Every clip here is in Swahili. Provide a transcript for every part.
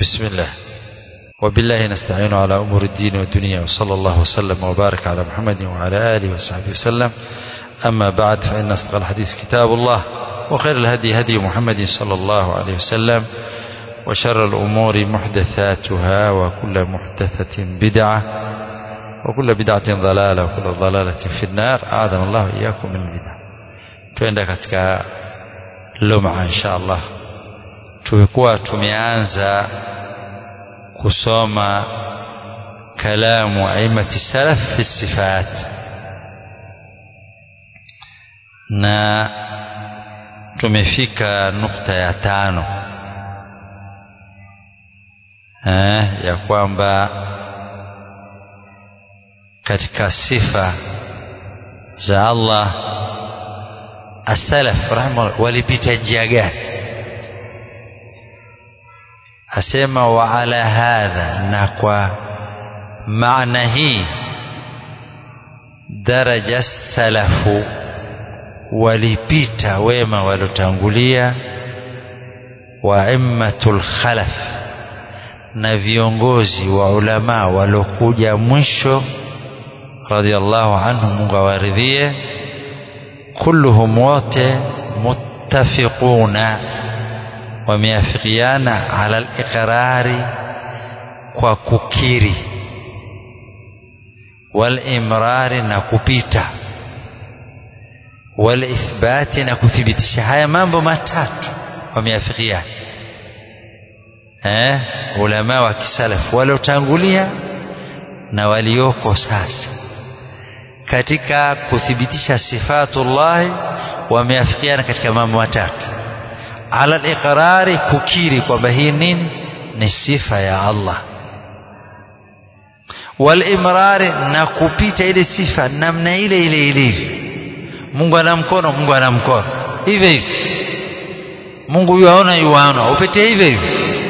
بسم الله وبالله نستعين على أمور الدين والدنيا وصلى الله وسلم وبارك على محمد وعلى آله وصحبه وسلم أما بعد فإن أصدق الحديث كتاب الله وخير الهدي هدي محمد صلى الله عليه وسلم وشر الأمور محدثاتها وكل محدثة بدعة وكل بدعة ضلالة وكل ضلالة في النار أعاذنا الله إياكم من البدع tuenda katika luma insha Allah tulikuwa tumeanza kusoma kalamu aimati salaf fi sifat na tumefika nukta ya tano eh, ya kwamba katika sifa za Allah asalaf rahimahullah walipita njia gani asema wa ala hadha na kwa maana hii daraja salafu walipita wema walotangulia wa immatul khalaf na viongozi wa ulama walokuja mwisho radhiallahu anhu Mungu awaridhie kulluhum wote muttafiquna wameafikiana ala al-iqrari kwa kukiri walimrari na kupita walithbati na kuthibitisha haya mambo matatu wameafikiana eh ulama wa kisalaf waliotangulia na walioko sasa katika kuthibitisha sifatullahi wameafikiana katika mambo matatu ala al-iqrari kukiri kwamba hii nini ni sifa ya Allah walimrari na kupita ile sifa namna ile ile ilivyo Mungu ana mkono Mungu ana mkono hivyo hivyo Mungu yuaona yuaona upite hivyo hivyo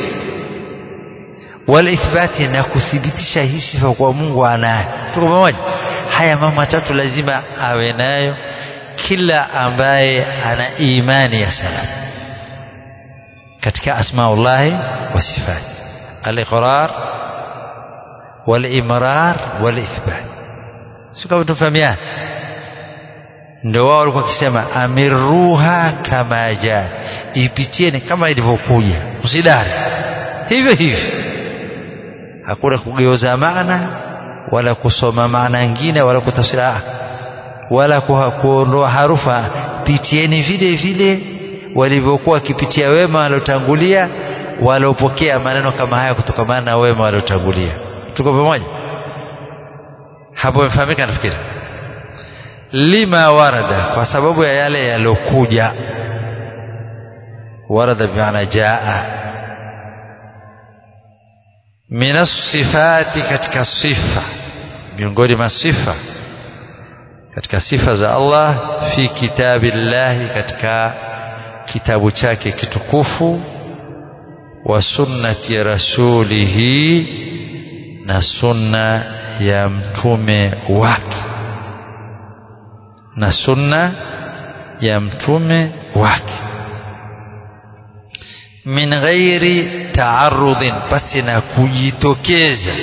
walithbati na kuthibitisha hii sifa kwa Mungu anayo tuko pamoja haya mambo matatu lazima awe nayo kila ambaye ana imani ya salaf katika asmaullahi wa sifat al-iqrar wal-imrar wal-ithbat sio kama tufahamiana ndio wao walikuwa wakisema amiruha kama jaa ipitieni kama ilivyokuja usidari hivyo hivyo hakuna kugeuza maana wala kusoma maana nyingine wala kutafsiri wala kuondoa harufa pitieni vile vile walivyokuwa wakipitia wema waliotangulia waliopokea maneno kama haya kutokamana na wema waliotangulia tuko pamoja hapo imefahamika nafikiri lima warada kwa sababu ya yale yalokuja warada bimaana jaa min sifati katika sifa miongoni mwa sifa katika sifa za Allah fi kitabillahi katika kitabu chake kitukufu wa sunnati rasulihi na sunna ya mtume wake na sunna ya mtume wake min ghairi taarudhin basi na kujitokeza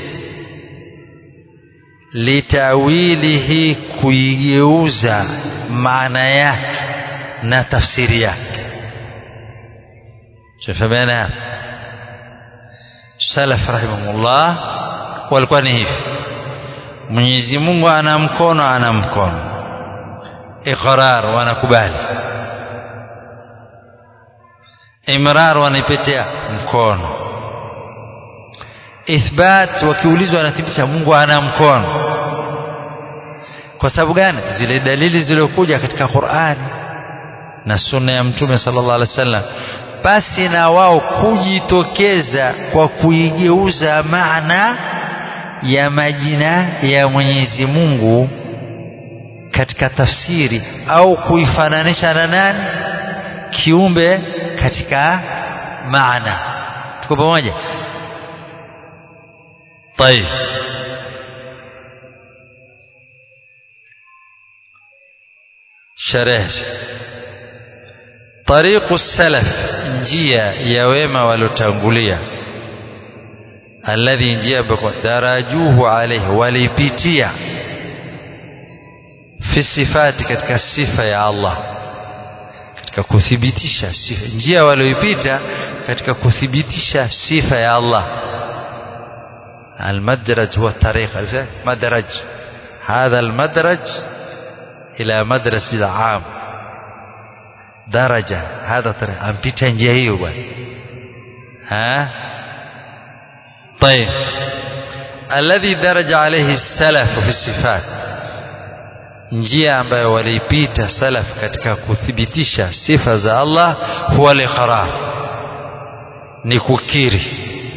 litawilihi kuigeuza maana yake na tafsiri yake shafamana salaf rahimahullah walikuwa ni hivi Mwenyezi Mungu ana mkono ana mkono iqrar wanakubali imrar wanaipetea mkono ithbat wakiulizwa wanathibitisha Mungu ana mkono kwa sababu gani zile dalili zilizokuja katika Qur'ani na sunna ya mtume sallallahu alaihi wasallam basi na wao kujitokeza kwa kuigeuza maana ya majina ya Mwenyezi Mungu katika tafsiri au kuifananisha na nani kiumbe katika maana tuko pamoja طيب شرح طريق السلف njia ya wema waliotangulia alladhi njia ambayo darajuhu alayhi walipitia fi sifati katika sifa ya Allah katika kuthibitisha sifa njia walioipita katika kuthibitisha sifa ya Allah المدرج هو الطريق مدرج هذا المدرج إلى مدرسة العام درجة هذا طريق أمبيتا njia hiyo bwana ها طيب الذي درج عليه السلف في الصفات njia ambayo waliipita salaf katika kuthibitisha sifa za Allah huwa liqrar ni kukiri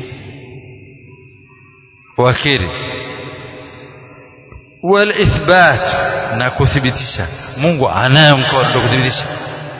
wakiri walithbat na kuthibitisha Mungu anayo mkono kuthibitisha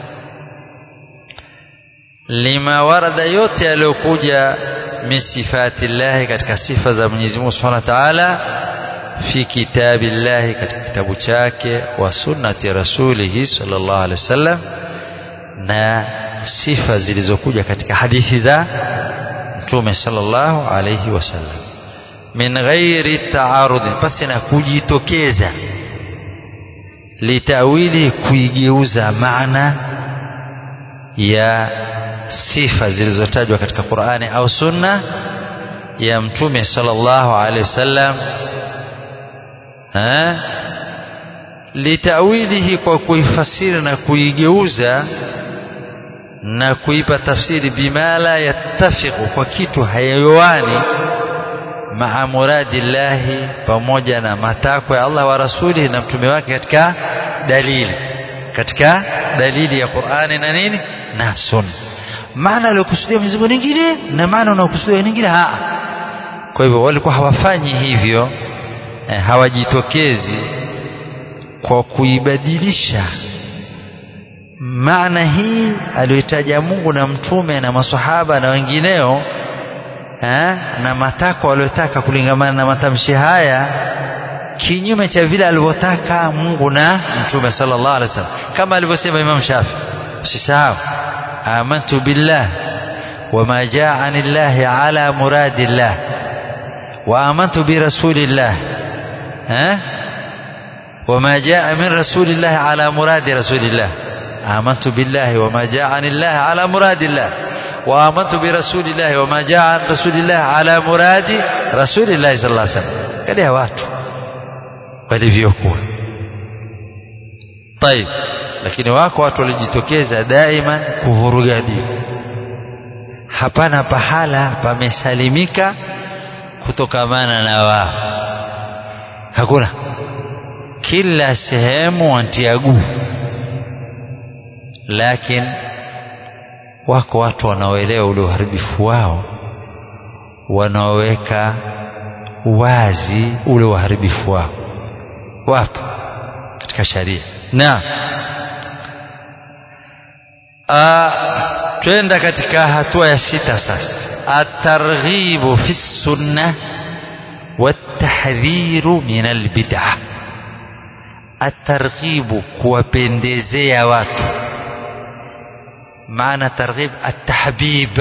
lima warada yote yaliyokuja min sifati llahi katika sifa za Mwenyezi Mungu Subhanahu wa Ta'ala fi kitabillahi katika kitabu chake wa sunnati rasulihi sallallahu alaihi wasallam na sifa zilizokuja katika hadithi za Mtume sallallahu alaihi wasallam min ghairi taarudin pasi na kujitokeza litawili kuigeuza maana ya sifa zilizotajwa katika Qur'ani au sunna ya mtume sallallahu alaihi wasallam litawilihi kwa kuifasiri na kuigeuza na kuipa tafsiri bima la yattafiqu kwa kitu hayoani maa muradillahi pamoja na matakwa ya Allah wa rasulihi na mtume wake katika dalili katika dalili ya Qur'ani na nini na sunna maana aliyokusudia Mwenyezi Mungu nyingine na maana unaokusudia nyingine ha kwa hivyo walikuwa hawafanyi hivyo eh, hawajitokezi kwa kuibadilisha maana hii aliyotaja Mungu na mtume na maswahaba na wengineo eh, na matakwa waliyotaka kulingamana na matamshi haya kinyume cha vile alivyotaka Mungu na mtume sallallahu alaihi wasallam kama alivyosema Imam Shafi usisahau amantu billah wama jaa anillahi ala muradillah wa amantu bi rasulillah eh وما جاء من رسول الله على مراد رسول الله آمنت بالله وما جاء عن الله على مراد الله وآمنت برسول الله وما جاء عن رسول الله على مراد رسول الله صلى الله عليه وسلم كده watu walivyokuwa طيب lakini wako watu walijitokeza daima kuvuruga dini hapana pahala pamesalimika kutokamana na wao hakuna kila sehemu wantia guu lakini wako watu wanaoelewa ule uharibifu wao wanaoweka wazi ule uharibifu wao wapo katika sharia na twenda katika hatua ya sita sasa atarghibu fi sunna watahdhiru min albid'ah atarghibu kuwapendezea watu maana targhib atahbib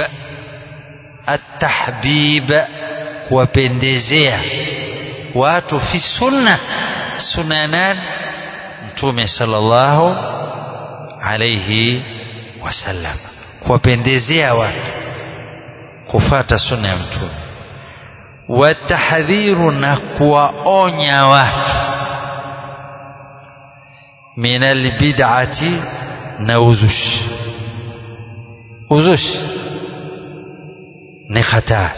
atahbib kuwapendezea watu fi sunna sunna nani mtume sallallahu alayhi wasallam kuwapendezea watu kufata sunna ya mtume watahdhiru na kuwaonya watu min albid'ati na uzushi uzushi ni hatari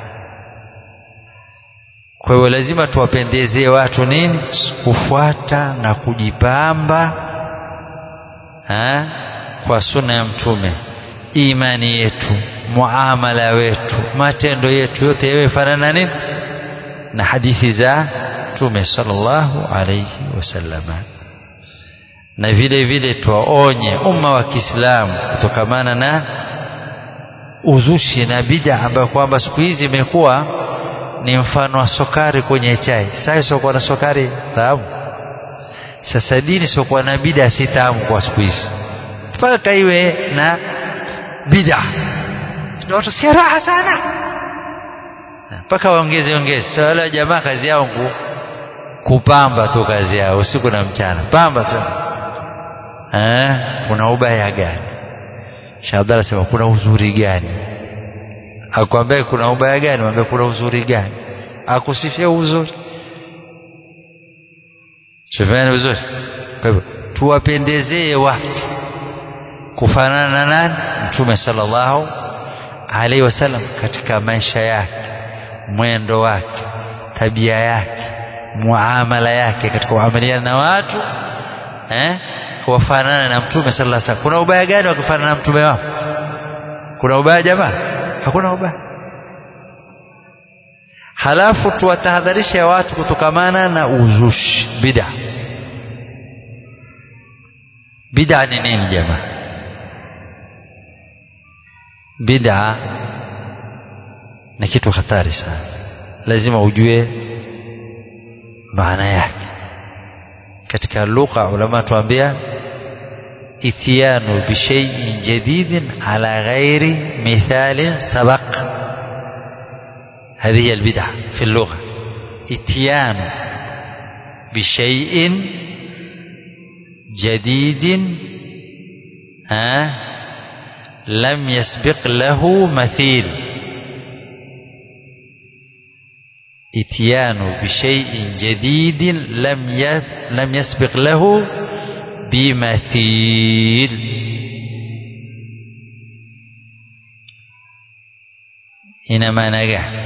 kwa hiyo lazima tuwapendezee watu nini kufuata na kujipamba ha? kwa sunna ya mtume imani yetu muamala wetu matendo yetu yote yawe fanana nini na hadithi za mtume sallallahu alayhi wasallama na vile vile tuwaonye umma wa Kiislamu kutokamana na uzushi na bid'a ambayo kwamba siku hizi imekuwa ni mfano wa sukari kwenye chai. Sasa siokuwa na sukari tamu. Sasa dini siokuwa na bid'a si tamu kwa siku hizi, mpaka iwe na bid'a ndio watu sikia raha sana mpaka waongeze ongeze so, wale jamaa kazi yao ku, kupamba tu kazi yao usiku na mchana pamba tu eh, kuna ubaya gani Sheikh Abdalla sema kuna uzuri gani akwambia kuna ubaya gani mwambie kuna uzuri gani akusifia uzuri Shufani vizuri kwa hivyo tuwapendezee watu kufanana na nani mtume sallallahu alaihi wasallam katika maisha yake mwendo wake tabia yake muamala yake katika kuamiliana na watu eh wafanane na mtume sallallahu alaihi wasallam kuna ubaya gani wakifanana na mtume wao kuna ubaya jamaa hakuna ubaya halafu tuwatahadharishe watu kutokamana na uzushi bid'a bid'a ni nini jamaa bid'a ni kitu hatari sana lazima ujue maana yake katika lugha ulama tuambia itiyanu bishaiin jadidin ala ghairi mithalin sabaq هذه هي البدعة في اللغة اتيان بشيء جديد ها لم يسبق له مثيل اتيان بشيء جديد لم لم يسبق له بمثيل ina maana gani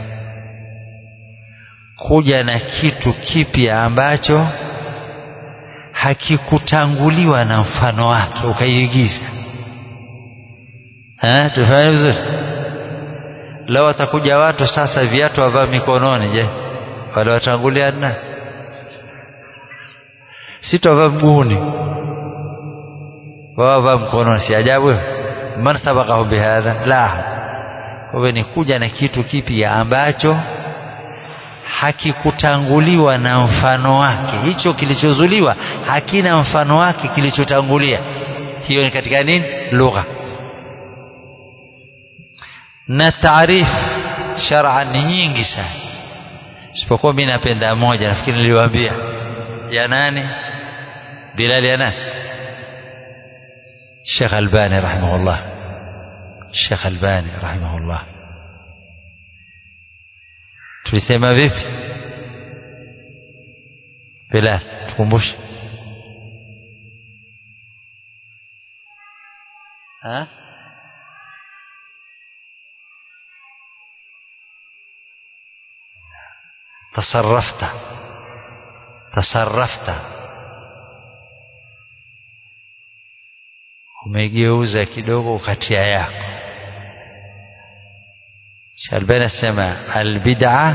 kuja na kitu kipya ambacho hakikutanguliwa na mfano wake ukaiigiza tufanye vizuri leo watakuja watu sasa viatu wavaa mikononi je wale watangulia na si twavaa mguuni wawavaa mkononi si ajabu man sabakahu bihadha la kwa hivyo ni kuja na kitu kipya ambacho hakikutanguliwa na mfano wake hicho kilichozuliwa hakina mfano wake kilichotangulia hiyo ni katika nini lugha na taarifu shar'a ni nyingi sana isipokuwa mimi napenda moja nafikiri niliwaambia ya nani Bilal ya nani Sheikh Albani rahimahullah Sheikh Albani rahimahullah tulisema vipi Bilal tukumbushe ha تصرفت تصرفت umegeuza kidogo ukatia yako Shalbani asema albid'a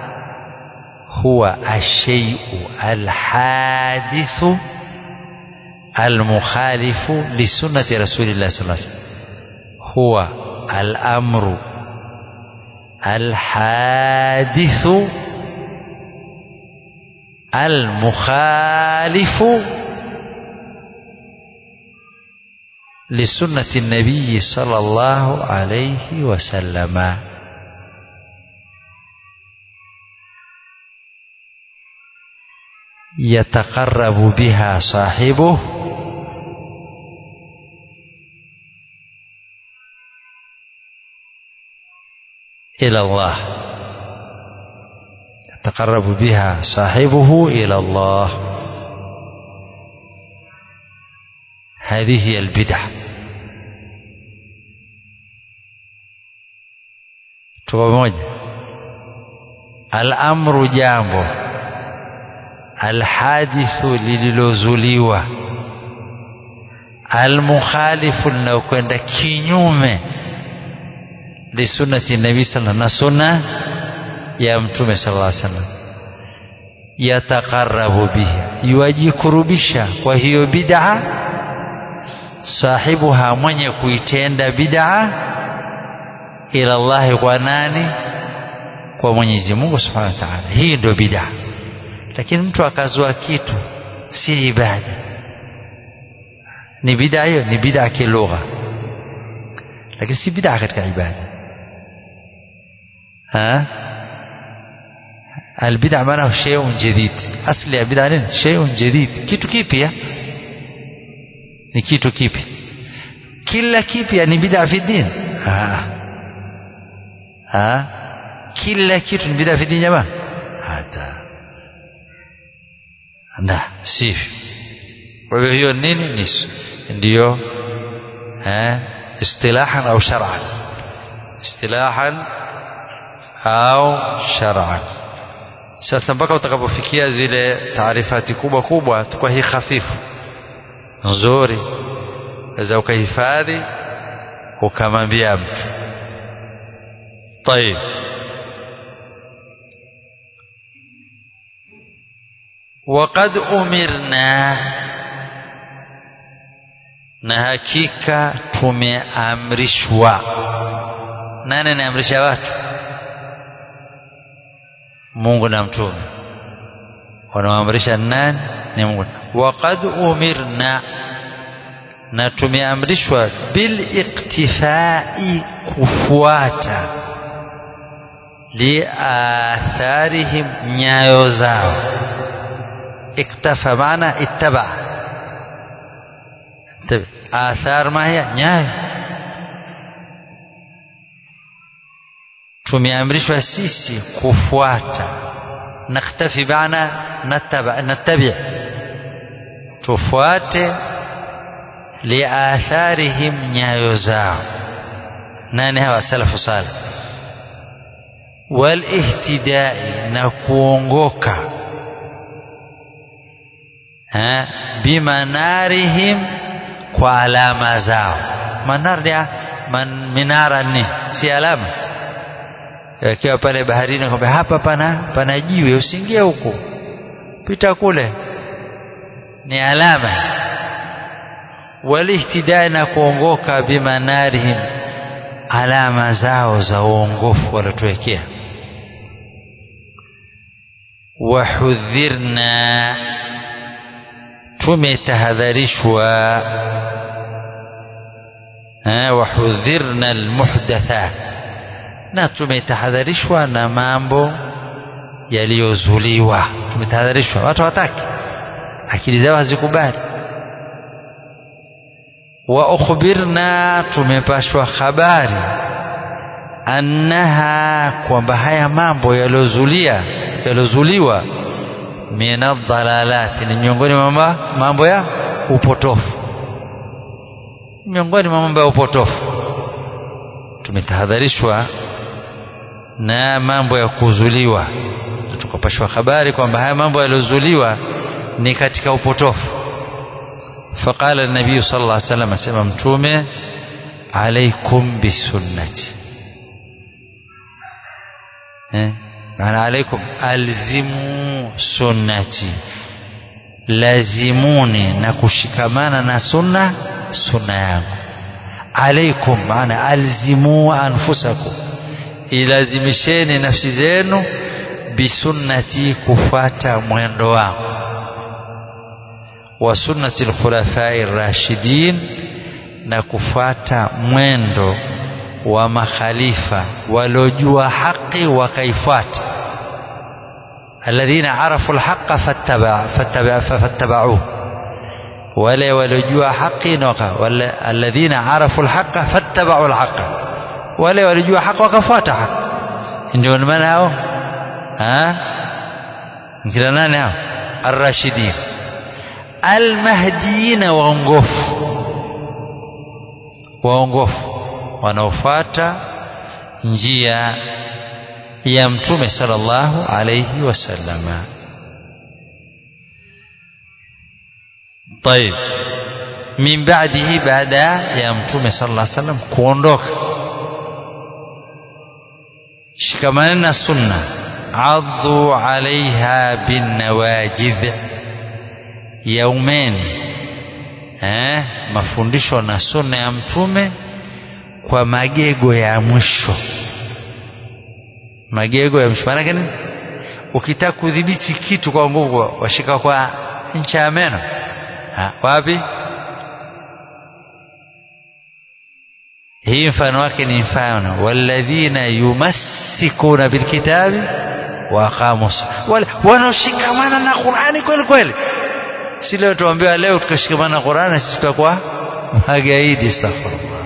huwa ashay'u alhadithu almukhalifu lisunnati rasulillah sallallahu alaihi wasallam huwa al-amru alhadithu المخالف لسنة النبي صلى الله عليه وسلم يتقرب بها صاحبه إلى الله يتقرب بها صاحبه إلى الله هذه هي البدعة tuko moja al-amru jambo alhadithu lililozuliwa almukhalifu linaokwenda kinyume lisunnati nabii sallallahu na sunna ya mtume sallallahu alaihi wasallam yataqarrabu biha yuwajikurubisha kwa hiyo bid'a sahibuha mwenye kuitenda bid'a ila Allah kwa nani kwa Mwenyezi Mungu Subhanahu wa Ta'ala hii ndio bid'a lakini mtu akazua kitu si ibada ni bid'a hiyo ni bid'a kilugha lakini si bid'a katika ibada ha albid'a maana shay'un jadid asli ya bid'a nini shay'un jadid kitu kipya ni kitu kipi kila kipya ni bid'a fi din ha ha kila kitu ni bid'a fi din jamaa hata na sivyo kwa hivyo hiyo nini ni ndiyo eh istilahan au shar'an istilahan au shar'an sasa mpaka utakapofikia zile taarifati kubwa kubwa tukwa hii hafifu nzuri waweza ukahifadhi ukamwambia mtu طيب وقد أمرنا na hakika tumeamrishwa nani anaamrisha watu Mungu na mtume wanaoamrisha nani ni Mungu waqad umirna na tumeamrishwa bil iktifai kufuata liatharihim nyayo zao iktafa maana ittaba athar ma hiya nyayo tumeamrishwa sisi kufuata naktafi maana nataba nattabi tufuate liatharihim nyayo zao nani hawa salafu salih walihtidai na kuongoka bimanarihim kwa alama zao manar ni man, minara ni si alama yakiwa pale baharini kwamba hapa pana pana jiwe usiingie huko pita kule ni alama walihtidai na kuongoka bimanarihim alama zao za uongofu waliotuwekea wahudhirna tumetahadharishwa wahudhirna almuhdathat na tumetahadharishwa na mambo yaliyozuliwa tumetahadharishwa watu hawataki akili zao hazikubali wa ukhbirna tumepashwa habari annaha kwamba haya mambo yaliyozulia yaliyozuliwa minadhalalati ni miongoni mwa mambo ya upotofu miongoni mwa mambo ya upotofu tumetahadharishwa na mambo ya kuzuliwa tukapashwa habari kwamba haya mambo yaliyozuliwa ni katika upotofu فقال النبي صلى الله عليه وسلم اسمع متومه عليكم بسنتي معنى عليكم الزموا سنتي lazimuni na kushikamana na sunna sunna yangu alaikum maana alzimu anfusakum ilazimisheni nafsi zenu bisunnati kufata mwendo wangu wa sunnati alkhulafai rashidin na kufata mwendo wa makhalifa waliojua haki wakaifuata alladhina arafu alhaqa fattabauhu wale waliojua haki na alladhina arafu alhaqa fattabau alhaqa wale waliojua haki wakafuata haki ndio maana hao kina nani hao arrashidin almahdiyina waongofu waongofu wanaofuata njia ya mtume sallallahu alayhi wasallama طيب من بعده بعد يا متومه صلى الله عليه وسلم kuondoka shikamaneni na sunna addu alaiha binnawajidh yaumeni eh, mafundisho na sunna ya mtume kwa magego ya mwisho magego ya mwisho maanake nini ukitaka kudhibiti kitu kwa nguvu washika kwa ncha ya meno ha, wapi hii mfano wake ni mfano walladhina yumass yumassikuna bilkitabi wa aqamu wale wanaoshikamana na Qur'ani kweli kweli si leo tuambiwa leo tukashikamana na Qur'ani sisi tutakuwa magaidi astaghfirullah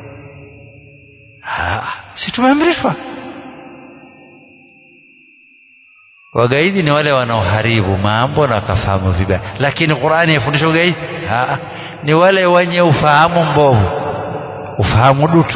si tumeamrishwa wagaidi ni wale wanaoharibu mambo na wakafahamu vibaya lakini Qur'ani yafundisha ugaidi ha, ni wale wenye ufahamu mbovu ufahamu dutu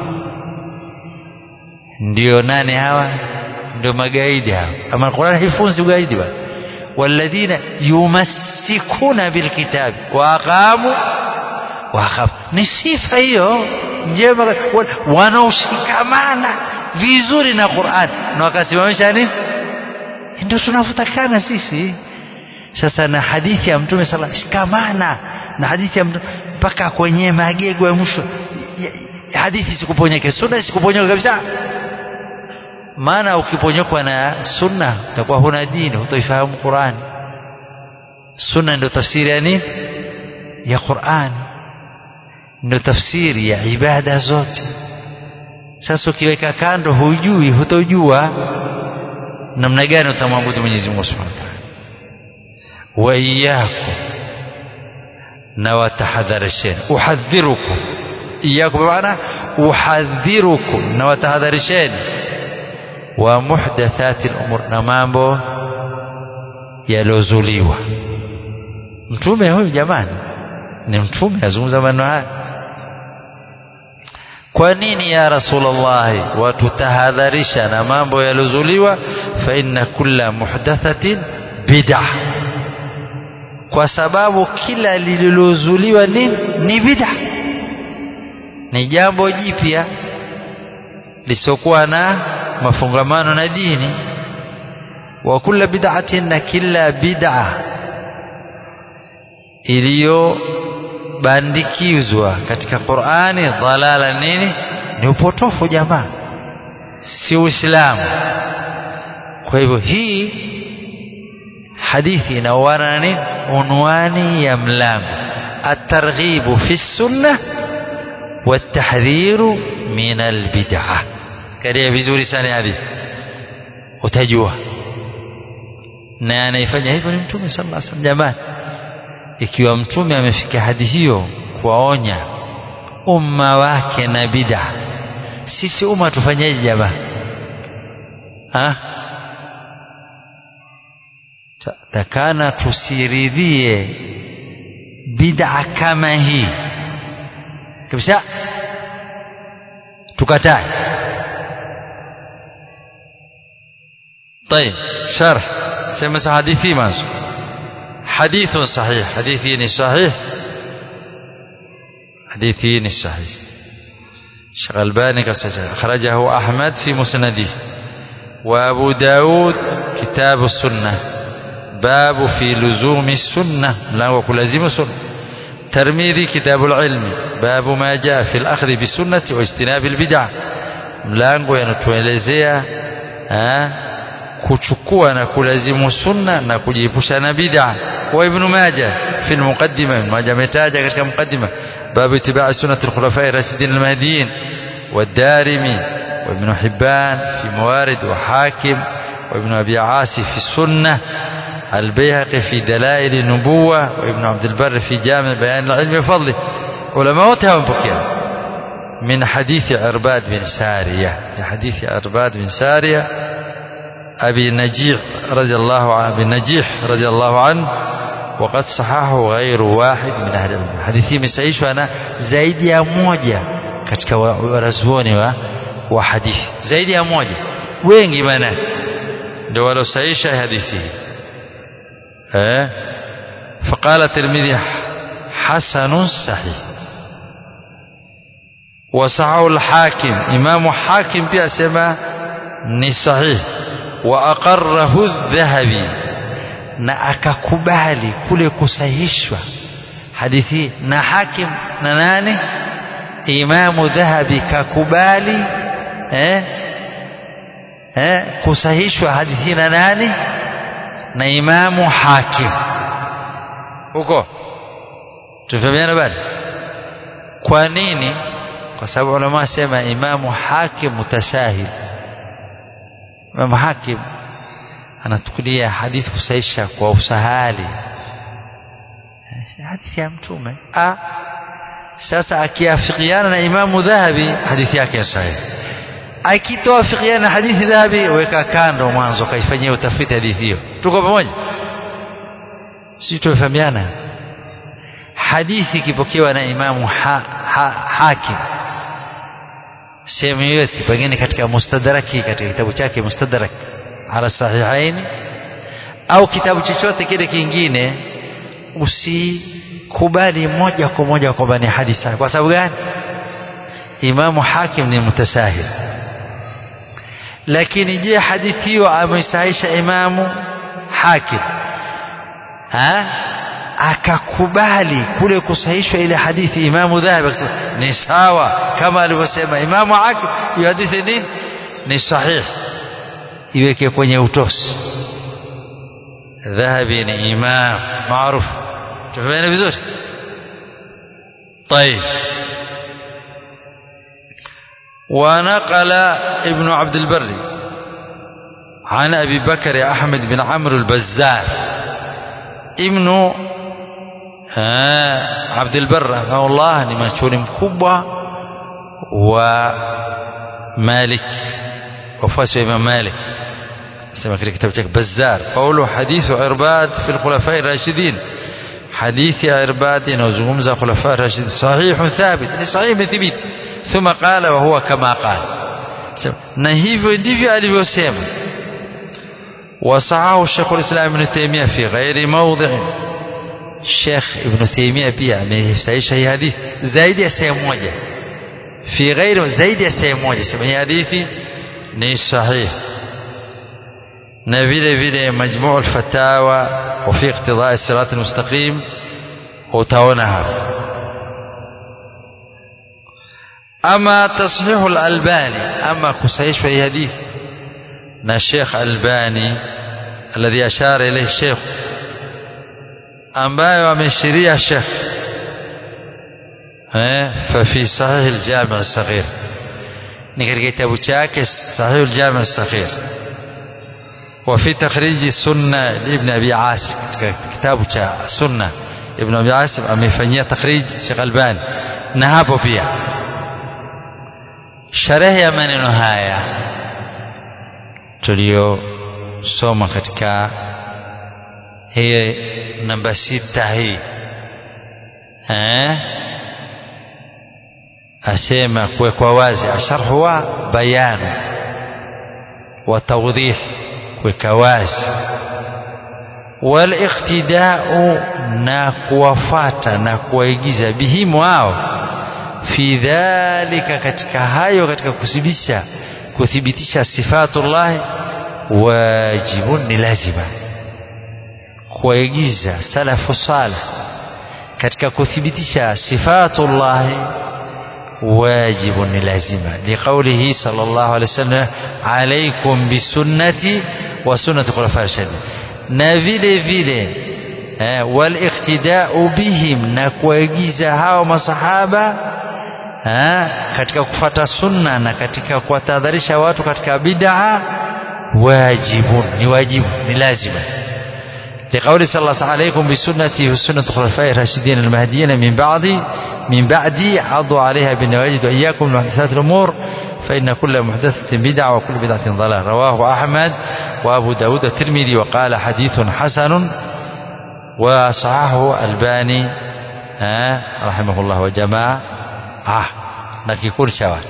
ndio nani hawa ndio magaidi hawa ama Qur'ani haifunzi ugaidi bwana walladhina yumassikuna bilkitabi wa aqamu wa aqamu ni sifa hiyo njema wanaoshikamana vizuri na Qur'an na wakasimamisha nini ndio tunavyotakana sisi sasa na hadithi ya mtume sala shikamana na hadithi ya mtume mpaka kwenye magego ya mwisho hadithi sikuponyeke sunna sikuponyoka kabisa maana ukiponyokwa na sunna utakuwa huna dini hutaifahamu Qur'ani sunna ndio tafsiri ya nini ya Qur'ani ndio tafsiri ya ibada zote sasa ukiweka kando hujui hutojua namna gani utamwabudu Mwenyezi Mungu Subhanahu wa Ta'ala wa iyyakum na watahadharisheni uhadhirukum iyyakum maana uhadhirukum na watahadharisheni wa muhdathati al-umur na mambo yalozuliwa mtume huyu jamani ni mtume azungumza maneno haya kwa nini ya rasulullah watutahadharisha na mambo yalozuliwa fa inna kulla muhdathatin bid'ah kwa sababu kila lililozuliwa ni ni bid'ah ni jambo jipya lisokuwa na mafungamano na dini wa kulla bid'atin na kila bid'ah iliyo bandikizwa katika Qur'ani dhalala nini ni upotofu jamaa si uislamu kwa hivyo hii hadithi inaoana na nini unwani ya mlango at-targhibu fi sunnah wat-tahdhiru min al-bid'ah kadia vizuri sana hadithi utajua na anaifanya hivyo ni mtume sallallahu alaihi wasallam jamani ikiwa mtume amefika hadi hiyo kuwaonya umma wake na bid'a sisi umma tufanyeje jamaa ha takana tusiridhie bid'a kama hii kabisa tukatae طيب شرح سمس حديثي مازو حديث صحيح حديثين صحيح حديثين صحيح شيخ الباني أخرجه أحمد في مسنده وأبو داود كتاب السنة باب في لزوم السنة لا وكلازم السنة ترمذي كتاب العلم باب ما جاء في الأخذ بالسنة واجتناب البدع mlango yanatuelezea kuchukua na kulazimu sunna na kujiepusha na bid'a wa ibn majah fi al-muqaddima ibn majah ametaja katika muqaddima bab ittiba' sunnah al-khulafa ar-rashidin al-mahdiyyin والدارمي وابن حبان في موارد وحاكم وابن أبي عاصي في السنة البيهقي في دلائل النبوة وابن عبد البر في جامع بيان العلم وفضله علماء وتهم من حديث عرباد بن سارية حديث عرباد بن سارية أبي نجيح رضي الله عنه أبي نجيح رضي الله عنه وقد صححه غير واحد من أهل العلم حديثي مسايشwa na zaidi ya moja katika wanazuoni wa, wa hadithi zaidi ya moja wengi maana ndio walosaisha hadithi hii eh فقال الترمذي حسن صحيح وصححه الحاكم امام حاكم pia sema ni sahih wa aqarrahu adh-dhahabi na akakubali kule kusahihishwa hadithi na hakim na nani imamu dhahabi kakubali eh eh kusahihishwa hadithi na nani na imamu hakim huko tufahamiana bado kwa nini kwa sababu ulama sema imamu hakim mutasahil Imam Hakim anatukulia hadithi kusaisha kwa usahali hadithi ya mtume ah sasa akiafikiana na Imamu Dhahabi hadithi yake sahihi akitoafikiana na hadithi Dhahabi weka kando mwanzo kaifanyia utafiti hadithi hiyo tuko pamoja sisi tumefahamiana hadithi ikipokewa na Imamu ha, ha, Hakim sehemu yote pengine katika mustadraki katika kitabu chake mustadrak ala sahihaini au kitabu chochote kile kingine usikubali moja kwa moja kwamba ni hadithi kwa sababu gani Imamu Hakim ni mutasahil lakini je hadithi hiyo ameisahisha Imamu Hakim ha akakubali kule kusahishwa ile hadithi Imamu Dhahabi ni sawa kama alivyosema Imamu Hakim hiyo hadithi nini ni sahihi iweke kwenye utosi Dhahabi ni imam maarufu tufahamu vizuri طيب ونقل ابن عبد البر عن أبي بكر أحمد بن عمرو البزار ابن عبد البر رحمه الله ni mashuhuri mkubwa wa Malik wafuasi wa Imam Malik sema katika kitabu chake Bazzar qawlu hadithu Irbad fi al-khulafa ar-rashidin hadithi ya Irbad inazungumza khulafa ar-rashidin sahih thabit ni sahih imethibiti thumma qala wa huwa kama qala na hivyo ndivyo alivyosema وصححه الشيخ الإسلام ابن تيمية في غير موضع الشيخ ابن تيمية pia amesahihisha hii hadithi zaidi ya sehemu moja في غير zaidi ya sehemu moja sema hii hadithi ni sahih na vile vile majmuu al-fatawa wa fi iqtida as-sirat al-mustaqim utaona hapa ama tashihu al-albani ama kusahihishwa hii hadithi na Sheikh Albani alladhi ashara ilayhi Sheikh ambayo ameshiria Sheikh eh fa fi sahih al-jami' as-saghir ni katika kitabu chake sahih al-jami' as-saghir wa fi takhrij sunna ibn abi asim katika kitabu cha sunna ibn abi asim amefanyia takhrij Sheikh Albani na hapo pia sharehe ya maneno haya tuliyosoma katika hii namba sita hii eh asema kuwekwa wazi asharhu wa bayanu wa tawdih kuweka wazi waliqtidau na kuwafata na kuwaigiza bihimu wao fi dhalika katika hayo katika kuthibitisha kuthibitisha sifatullah wajibun ni lazima kuwaigiza salafu salih katika kuthibitisha sifatullah wajibun ni lazima liqaulihi sallallahu alaihi wasallam alaikum bisunnati wa sunnati khulafa rashidin na vile vile eh, waliqtidau bihim na kuwaigiza hao masahaba ha, katika kufata sunna na katika kuwatahadharisha watu katika bid'a wajibun ni wajibu ni lazima لقول صلى الله عليكم بسنتي وسنة الخلفاء الراشدين المهديين من بعدي من بعدي عضوا عليها بالنواجد وإياكم من محدثات الأمور فإن كل محدثة بدعة وكل بدعة ضلالة رواه أحمد وأبو داود الترمذي وقال حديث حسن وصححه الباني رحمه الله وجماعة ah na kikundi cha watu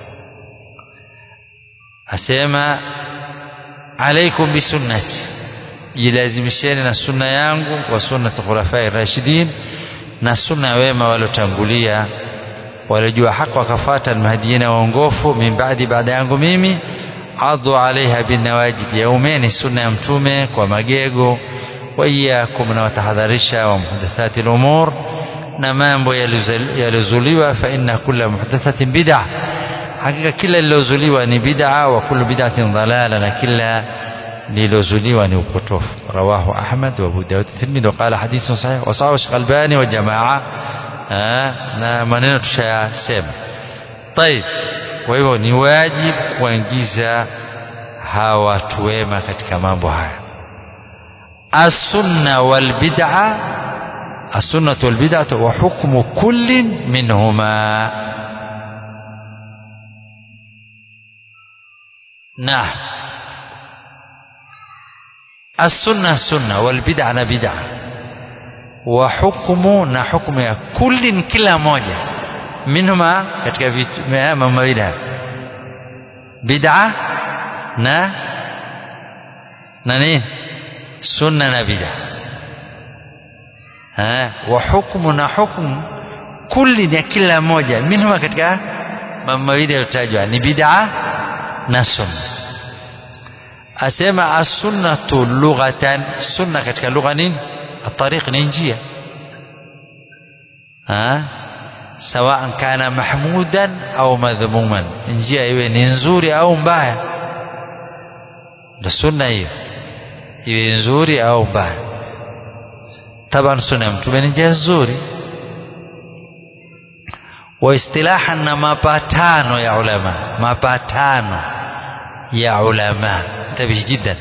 asema alaikum bisunnati jilazimisheni na sunna yangu wa sunnati khulafai rashidin na sunna wema waliotangulia waliojua haki wakafata almahdiyina waongofu min baadi baada yangu mimi adhu alaiha binawajib yaumeni sunna ya mtume kwa magego wa iyakum na watahadharisha wa muhdathati lumur na mambo yaliyozuliwa fa inna kulla muhdathatin bid'a hakika kila lilozuliwa ni bid'a wa kullu bid'atin dalala na kila lilozuliwa ni upotofu rawahu ahmad wa abu daud tirmidhi wa qala hadithun sahih wa sahahu shaykh albani wa jamaa na maneno tushayasema طيب kwa hivyo ni wajibu kuingiza hawa watu wema katika mambo haya السنة والبدعة السنة والبدعة وحكم كل منهما نعم السنة سنة والبدعة بدعة وحكم نحكم كل كلا موجة منهما katika mambo mawili bid'a na na nini sunna na bid'a wa hukmu na hukmu kulli ya kila moja minhuma katika mambo mawili yaliyotajwa ni bid'a na sunna asema as-sunnatu lughatan sunna katika lugha nini الطريق ni njia سواء كان محمودا أو مذموما njia iwe ni nzuri au mbaya ndio sunna hiyo iwe nzuri au mbaya taban sunna ya mtume ni njia nzuri waistilahan na mapatano ya ulama mapatano ya ulama انتبه جدا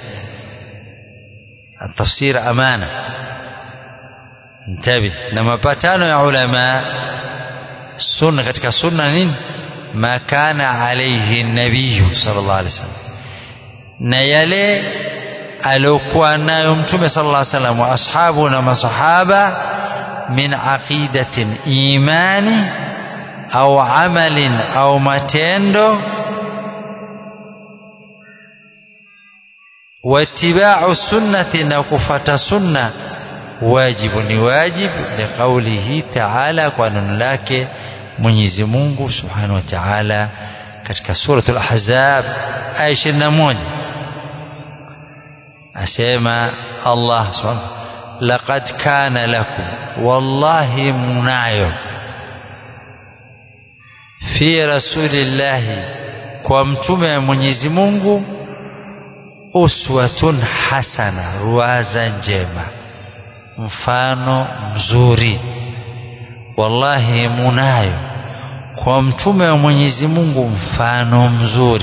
التفسير أمانة انتبه na mapatano ya ulama sunna katika sunna nini ma kana alayhi nabiyu sallallahu alaihi wasallam na yale aliokuwa nayo mtume sallallahu alaihi wasallam wa ashabu na masahaba min aqidatin imani au amalin au matendo واتباع سنة نكفة سنة واجب واجب لقوله تعالى قانون لك Mwenyezi Mungu Subhanahu wa Ta'ala katika suratul Ahzab aya 21 asema Allah Subhanahu laqad kana lakum wallahi munayo fi rasulillahi kwa mtume wa Mwenyezi Mungu uswatun hasana ruwaza njema mfano mzuri wallahi munayo kwa mtume wa Mwenyezi Mungu mfano mzuri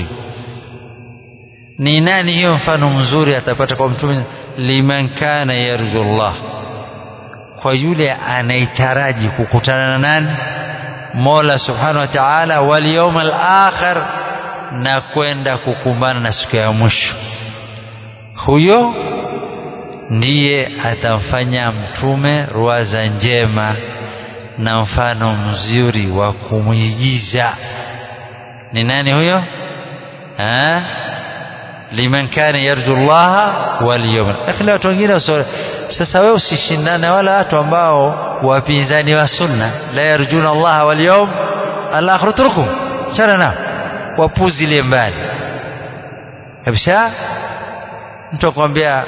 ni nani hiyo mfano mzuri atapata kwa mtume liman kana yarjullah kwa yule anaitaraji kukutana na nani Mola subhanahu wa ta'ala wal yawmal akhir na kwenda kukumbana na siku ya mwisho huyo ndiye atamfanya mtume ruwaza njema na mfano mzuri wa kumwigiza ni nani huyo ha? liman kana yarju llaha wal yawm lakini watu wengine sasa wewe usishindane wala watu ambao wapinzani wa sunna la yarjuna allaha wal yawm al akhir turkum chana nao wapuzilie mbali kabisa mtu akwambia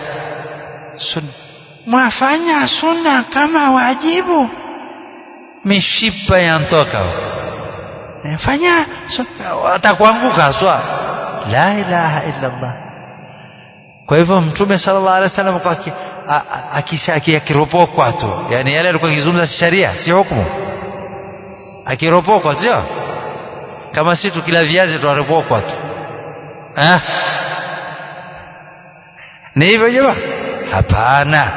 mwafanya sunna kama wajibu mishipa yantoka fanya atakuanguka swa la ilaha illa Allah kwa hivyo mtume sallallahu alaihi wasallam kwa akisha akiropokwa tu yani yale alikuwa akizungumza sharia si hukumu akiropokwa sio kama si tukila viazi tunaropokwa tu ah ni hivyo jamaa hapana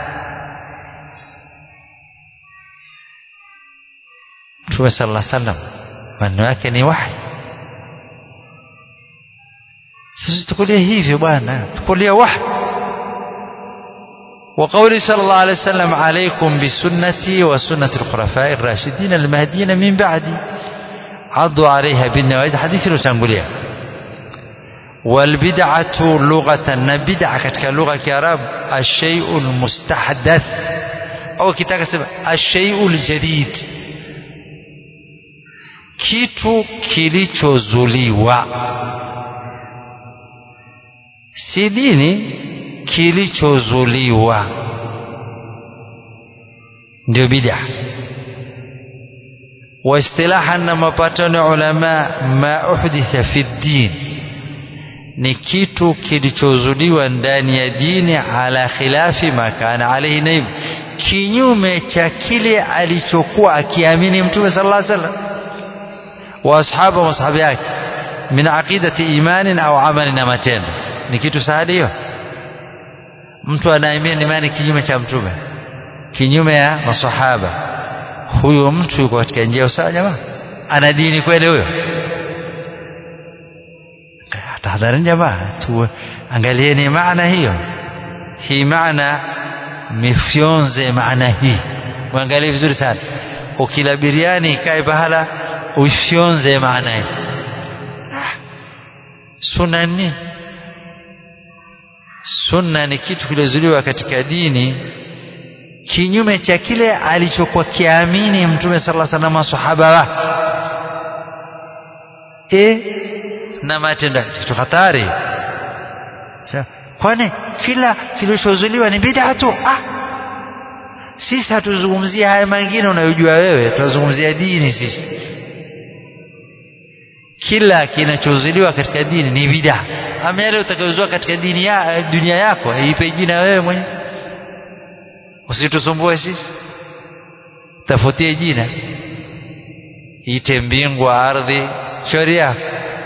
Mtume sallallahu alaihi wasallam maneno yake ni wahi. Sisi tukulie hivyo bwana, tukulie wahi. وقول صلى الله عليه وسلم عليكم بسنتي وسنة الخلفاء الراشدين المهديين من بعدي عضوا عليها بالنواجذ حديث تنقلها والبدعة لغة بدعة كتك لغة كرام الشيء المستحدث أو كتاب الشيء الجديد kitu kilichozuliwa si dini kilichozuliwa ndio bid'a waistilaha na mapatano ya ulama ma uhditha fi din ni kitu kilichozuliwa ndani ya dini ala khilafi ma kana alayhi naib kinyume cha kile alichokuwa akiamini mtume sallallahu alaihi wasallam واصحابه واصحاب yake min aqidati imanin au amalin na matendo ni kitu saada hiyo mtu anaamini imani kinyume cha mtume kinyume ya masahaba huyo mtu yuko katika njia usawa jamaa ana dini kweli huyo tahadharini jamaa tu angalieni maana hiyo hii maana mifyonze maana hii uangalie vizuri sana ukila biriani ikae pahala uifyonze maana hii sunna nini sunna ni kitu kilizuliwa katika dini kinyume cha kile alichokuwa kiamini mtume sala salam masahaba wake e na matendo kitu hatari kwani kila kilichozuliwa ni bid'a tu ah sisi hatuzungumzia haya mengine unayojua wewe tunazungumzia dini sisi kila kinachozuliwa katika dini ni bid'a ama yale utakayozua katika dini ya dunia yako ipe jina wewe mwenyewe usitusumbue sisi tafutie jina ite mbingu ardhi shauri yako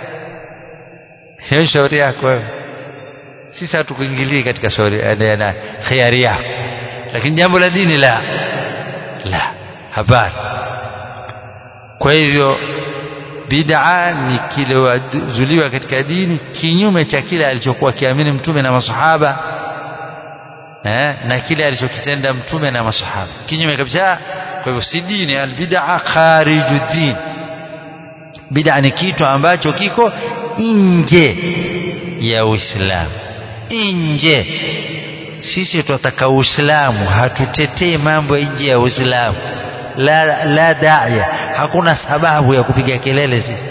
hiyo shauri yako wewe sisi hatukuingilii katika shauri na khiari yako lakini jambo la dini la la habari kwa hivyo bid'a ni kilizuliwa katika dini kinyume cha kile alichokuwa kiamini mtume na masahaba eh, na kile alichokitenda mtume na masahaba kinyume kabisa kwa hivyo si dini albid'a khariju din bid'a ni kitu ambacho kiko nje ya Uislamu nje sisi tunataka Uislamu hatutetei mambo nje ya Uislamu la la da'ya hakuna sababu ya kupiga kelele sisi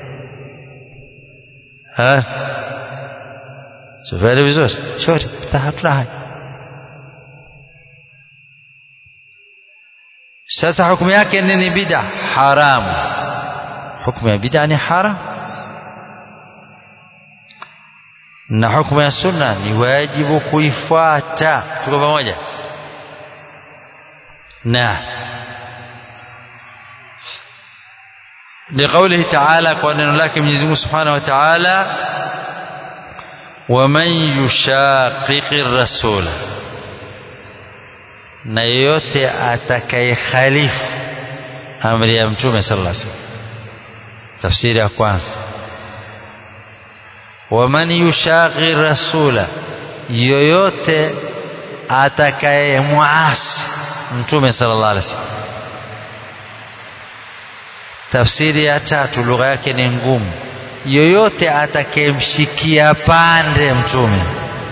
ha sivyo vizuri shoti hatuna haja sasa hukumu yake nini bid'a haramu hukumu ya bid'a ni haram na hukumu ya sunna ni wajibu kuifuata tuko pamoja na لقوله تعالى قال لك من يزمه سبحانه وتعالى ومن يشاقق الرسول na yote atakayekhalifu amri ya mtume sallallahu alaihi wasallam tafsiri ya kwanza waman yushaqi rasula yoyote atakayemuasi mtume sallallahu alaihi wasallam tafsiri ya tatu lugha yake ni ngumu yoyote atakayemshikia pande mtume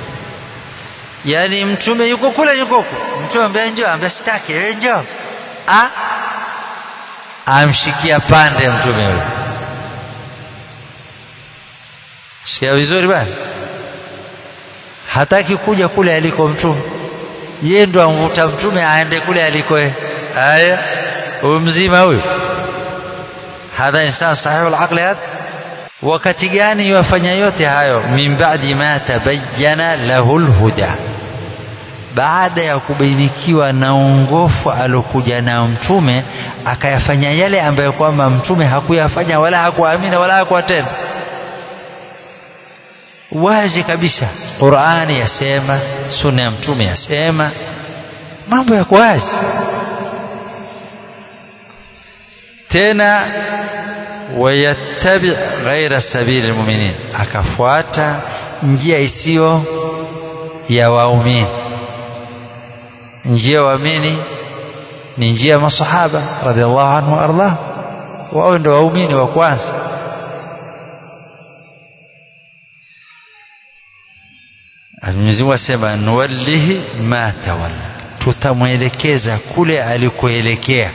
yani mtume yuko kule yuko huko mtume ambaye njoo ambaye sitaki wewe njoo ah amshikia pande mtume yule sikia vizuri bana hataki kuja kule aliko mtume yeye ndo amvuta mtume aende kule aliko haya huyu mzima huyu hadha insan sahihu al-aql hadha wakati gani yafanya yote hayo min ba'di ma tabayyana lahu al-huda baada ya kubainikiwa na ongofu alokuja nao mtume akayafanya yale ambayo kwamba mtume hakuyafanya wala hakuamini wala hakuwatenda wazi kabisa Qur'ani yasema sunna ya mtume yasema mambo yako wazi tena wayattabi ghaira sabili almu'minin akafuata njia isiyo ya waumini njia waamini ni njia ya masahaba radhiallahu anhu ardah wao ndio waumini wa kwanza Mwenyezi Mungu asema nuwallihi ma tawalla tutamwelekeza kule alikoelekea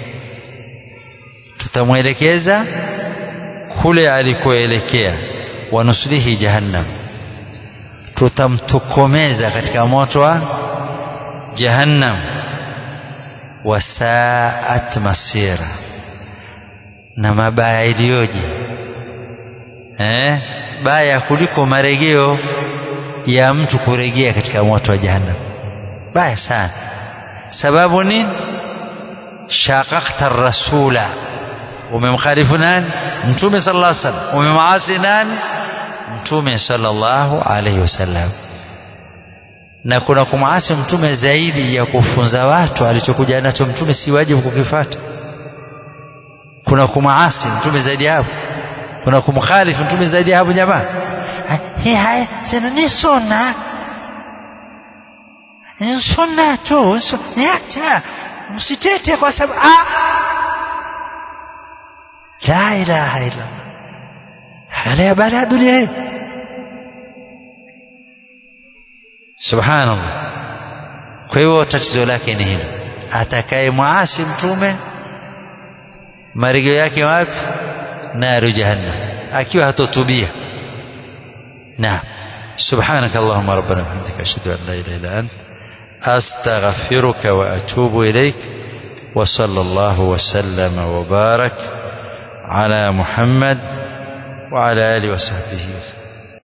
tutamwelekeza kule alikoelekea wanuslihi jahannam tutamtokomeza katika moto wa jahannam wasaat masira na mabaya iliyoje eh baya kuliko marejeo ya mtu kurejea katika moto wa jahannam baya sana sababu ni shaqaqta rasula umemkhalifu nani mtume sallallahu alaihi wasallam umemaasi nani mtume sallallahu alaihi wasallam na kuna kumwasi mtume zaidi ya kufunza watu alichokuja nacho mtume si wajibu kukifata kuna kumwasi mtume zaidi ya hapo kuna kumkhalifu mtume zaidi ya hapo jamaa hii haya sema ni sunna ni sunna tu niacha msitete kwa sababu la ilaha illa hali ya baada ya dunia hii subhanallah kwa hivyo tatizo lake ni hilo atakaye mwasi mtume marigio yake wapi naru jahannam akiwa hatotubia naam سبحانك اللهم ربنا وبحمدك أشهد أن لا إله إلا أنت أستغفرك وأتوب إليك وصلى الله وسلم وبارك على محمد وعلى آله وصحبه وسلم